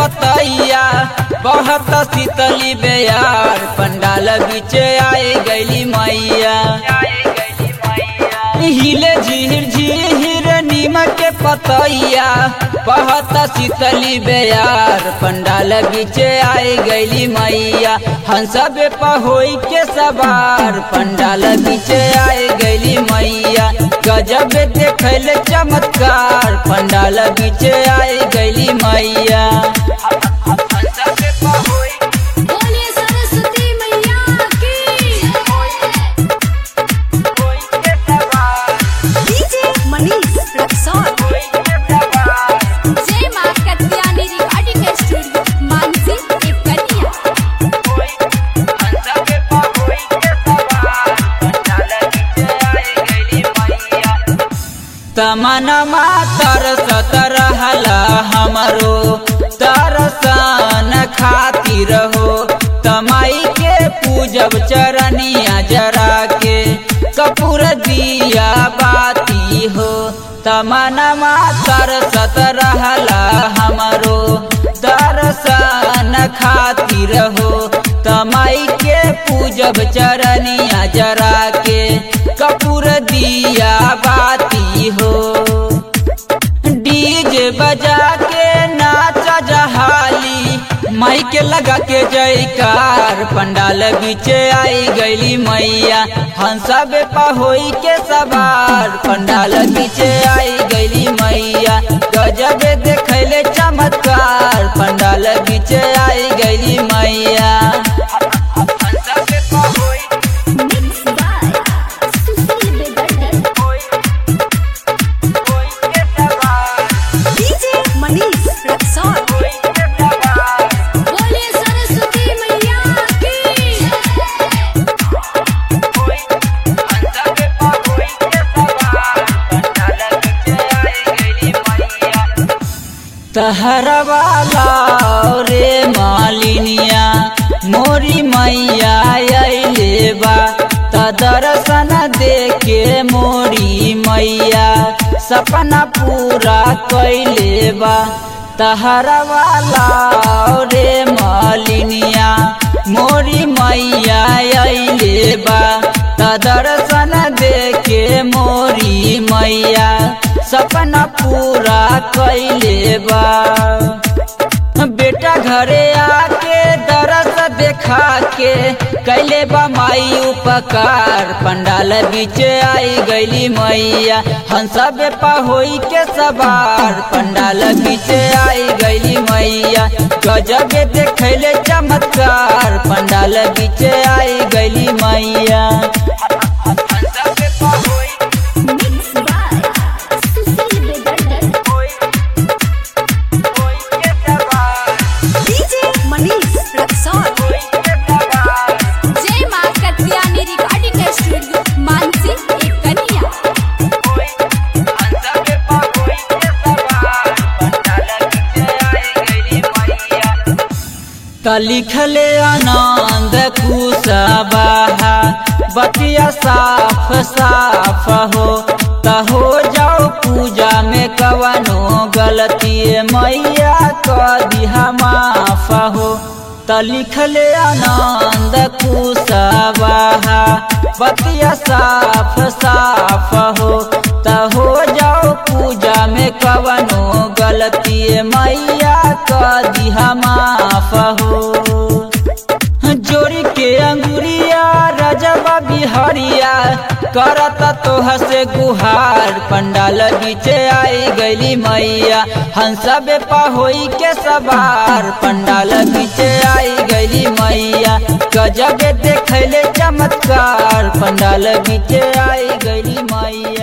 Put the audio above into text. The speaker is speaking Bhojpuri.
पतैया बहुत शीतली बेयार पंडाल बीच आए गैली मैया हिले झीर झीर नीमक के पतैया बहुत शीतली बेयार पंडाल बीच आए गैली मैया हंसब पहोई के सवार पंडाल बीच आए गैली मैया गजब देखल चमत्कार पंडाल बीच आए गैली मैया बोलिए सरस्वती मैया की डीजे मनीष रक्सौल जय मां कत्यानी रिकॉर्डिंग स्टूडियो मानसी कन्या तमनमा तरसत रहला हमरो तरसन खातिर हो तमाई के पूजब चरनिया जरा के कपूर दिया बाती हो तमनमा तरसत रहला हमरो दर्शन खातिर हो तमाई के पूजब चरनिया जरा के कपूर दिया बाती हो डीजे बजा के नाच जहाली माइक लगा के जयकार पंडाल बीच आई गईली मैया हंसब पहोई के सवार पंडाल बीच आई गईली मैया गजब देखले चमत्कार पंडाल बीच आई गईली मैया मिक्स बाय सुशील बेदर्दी डीजे मनीष रक्सौल बोलिए सरस्वती मैया की तहरवाला रे मालिनिया मोरी मैया अइले बा त दर्शन देके मोरी मैया सपना पूरा कैले बा तहरवाला रे मालिनिया मोरी मैया अइले बा त दर्शन देके मोरी मैया सपना पूरा कैले बा बेटा घरे आके दरस देखा के कैले बा माई उपकार पंडाल बीच आई गईली मैया हंसब पहोई के सवार पंडाल बीच आई गईली मैया गजब देखले चमत्कार पंडाल बीच आई गईली मैया मिक्स बाय सुशील बेदर्दी डीजे मनीष रक्सौल जय मां कत्यानी रिकॉर्डिंग स्टूडियो मानसी कन्या त लिखले आनंद कुशवाहा बतिया साफ साफ हो त हो जाओ पूजा में कवनो गलती मैया क दिहा माफ हो त लिखले आनंद कुशवाहा बतिया साफ साफ हो त हो जाओ पूजा में कवनो गलती मैया क दिहा माफ हो जोड़ी के अंगुरिया रजबा बिहरिया करत तोह से गुहार पंडाल बीच आई गईली मैया हंसब पहोई के सवार पंडाल बीच आई गईली मैया गजब देखले चमत्कार पंडाल बीच आई गईली मैया